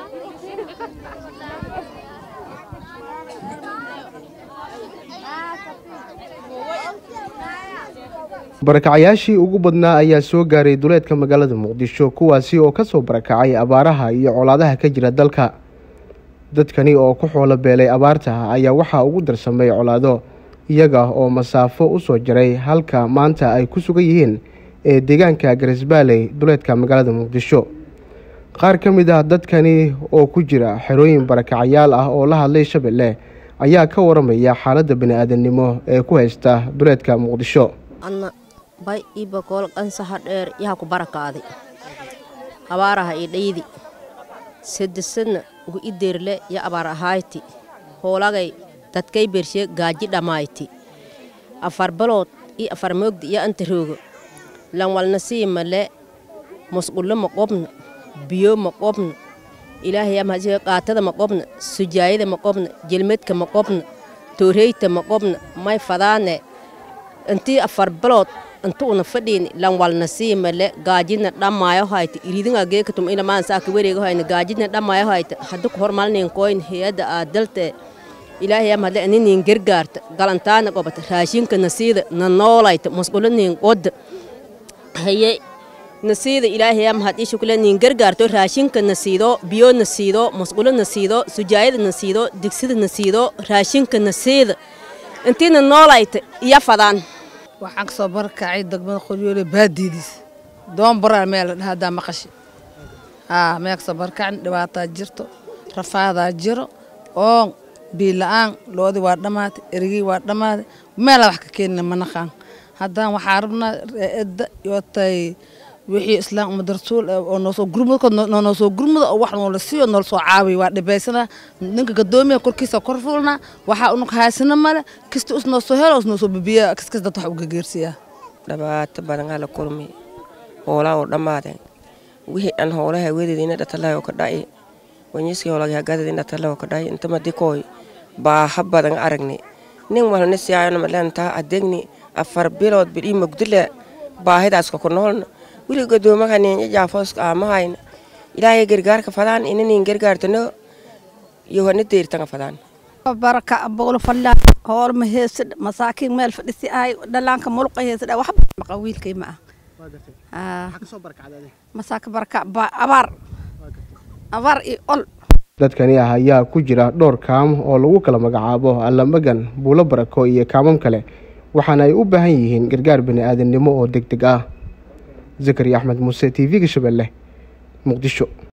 barakacayaashii ugu badnaa ayaa soo gaaray duleedka magaalada muqdisho kuwaasi oo kasoo barakacay abaaraha iyo colaadaha ka jira dalka dadkani oo ku xoolo beelay abaarta ayaa waxaa ugu darsamay colaado iyaga oo masaafo u soo jaray halka maanta ay ku sugan yihiin ee deegaanka garisbaaley duleedka magaalada muqdisho qaar ka mid ah dadkani oo ku jira xerooyin barakacayaal ah oo la hadlay shabeelle ayaa ka waramaya xaaladda bani-aadamnimo ee ku haysta duleedka muqdisho adna bay ii bakool qansaha dheer yaha ku barakaaday abaaraha ii dhaydi sedesadna ugu i deerle ya abaar ahayti hoolagay dadkay bershe gaaji dhammayti afar balood ii afar moogda iyo anta roogo lanwalna sii male musqullo ma qobna biyo ma qobna ilaahay amhasiga qaatada ma qobna sujaayada ma qobna jelmedka ma qobna tooreyta ma qobna may fadaane intii afar balood inta una fadhiini lanwalna sii male gaajidna dhammaayo hayta iridinga geekatum ilamaan saaka wareega hayna gaajidna dhammaayo hayta hadda ku hormalnin koyn hay-adda aad dalte ilaahay am hadle aninin gargaarta galantaana qobata raashinka nasiida na noolayta musqulo nin qodda haye nasiida ilaahay am had ishu kule nin gargaarto raashinka nasiido biyo nasiido musqulo nasiido sujaayada nasiido digsida nasiido raashinka nasiida intiina noolayta iyo fadaan waxaan kasoo barakacay degmada qoryoole baadidiis doon baraa meel la dhaha haddaa maqashi haa meel kasoo barakacin dhibaataa jirto rafaadaa jiro oon biila-aan loodii waa dhammaatay erigii waa dhammaaday meelaa wax ka keenina ma naqaan haddaan waxaa rabnaa edda yootay wixii islaam umada rasuul oo noosoo gurmudkood noosoo gurmuda oo wax noola siiyo noola soo caawiy waa dhibaysanaa ninka gadoomiya korkiisa kor fuulnaa waxaa unug haysana male kasta us noosoo helo us noosoo bibiya kaskas dad wax uga geersiyaa dhibaato badan hala kulmi hoolaa oo dhammaadeen wixii dhan hoolaha wedeediina dhatalaha oo ka dha'i wanyiskii hoolagi hagadadiina dhatalaha oo ka dha'i intama dikooy baaha badan aragni nin walna siyaayona malentaa adegni afar bilood bidhii mugdile baahidaaska ku noolna wili gadoomaha ninja jaafooska aamahayna ilaahay gargaarka fadaan inanin gargaartano yohana deyrtanga fadaan baraka boglo fadla hool ma heesid masaakiin meel fadhisi ahay dhalaanka mulqa heesid wax maqa wiilkay ma ah masaaka baraka abaar abaar iyo ol dadkani ah ayaa ku jira dhowr kaam oo lagu kala magacaabo allamagan buulo barako iyo kaamam kale waxaana ay u baahan yihiin gargaar bani-aadamnimo oo deg deg ah zakariya axmed muuse t v-ga shabeelle muqdisho